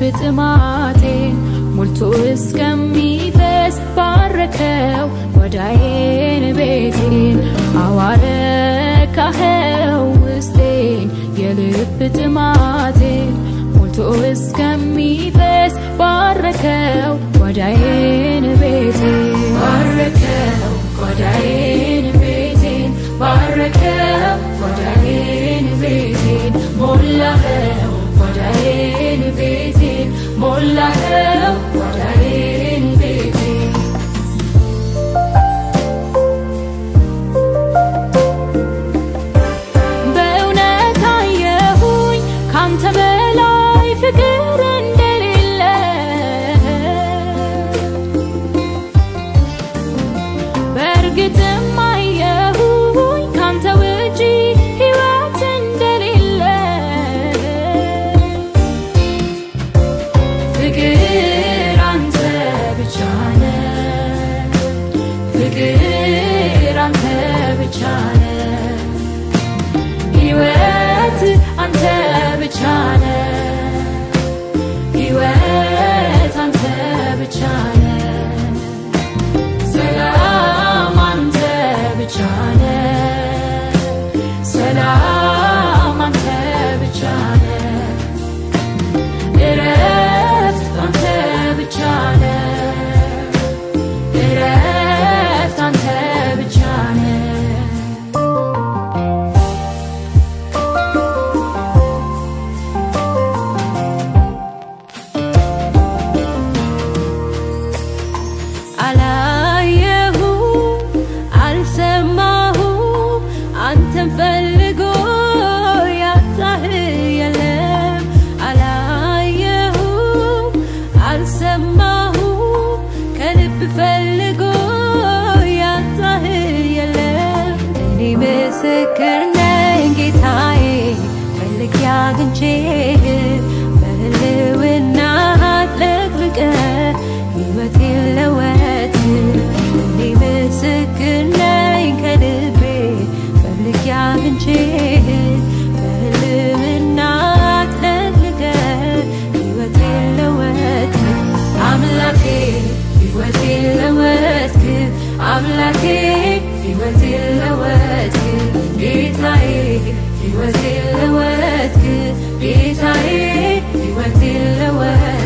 ጥማቴን ሞልቶ እስከሚፈስ ባረከው ጓዳዬን ቤቴን አዋረካኸው ውስጤን የልብ ጥማቴን ሞልቶ እስከሚፈስ ባረከው ጓዳዬን ቤቴን ባረከው ጓዳዬን ቤቴን ባረከው ጓዳዬን ቤቴን ሞላኸው ጓዳዬን ቤቴን ሞላኸው ጓዳዬን ቤቴን በእውነት አየሁኝ ካንተ በላይ ፍቅር እንደሌለ በእርግጥም አየሁኝ ካንተ ውጪ ሕይወት እንደሌለ ፍቅር አንተ ብቻ ነህ ፍቅር አንተ ብቻ ነህ ሕይወት አንተ ብቻ ነህ ሕይወት አንተ ብቻ ነህ ሰላም አንተ ብቻ ነህ ሰላም አንተ ብቻ ነህ እረፍት አንተ ብቻ ነህ እረፍት አንተ ብቻ ነህ አላየሁ አልሰማሁ አንተን ፈልጎ ያጣህ የለም አላየሁ አልሰማሁ ከልብ ፈልጎ ያጣህ የለም እኔ ምስክር ነኝ ጌታዬ ፈልጌ አግኝቼህ በህልውና አጥለቅልቀህ ሕይወቴን ለወጥ እኔ ምስክር ነኝ ከልቤ ፈልጌ አግኝቼህ በህልውና አጥለቅልቀህ ሕይወቴን ለወጥ አምላኬ ሕይወቴን ለወጥክ አምላኬ ሕይወቴን ለወጥክ ጌታዬ ሕይወቴን ለወጥክ ጌታዬ ሕይወቴን ለወጥክ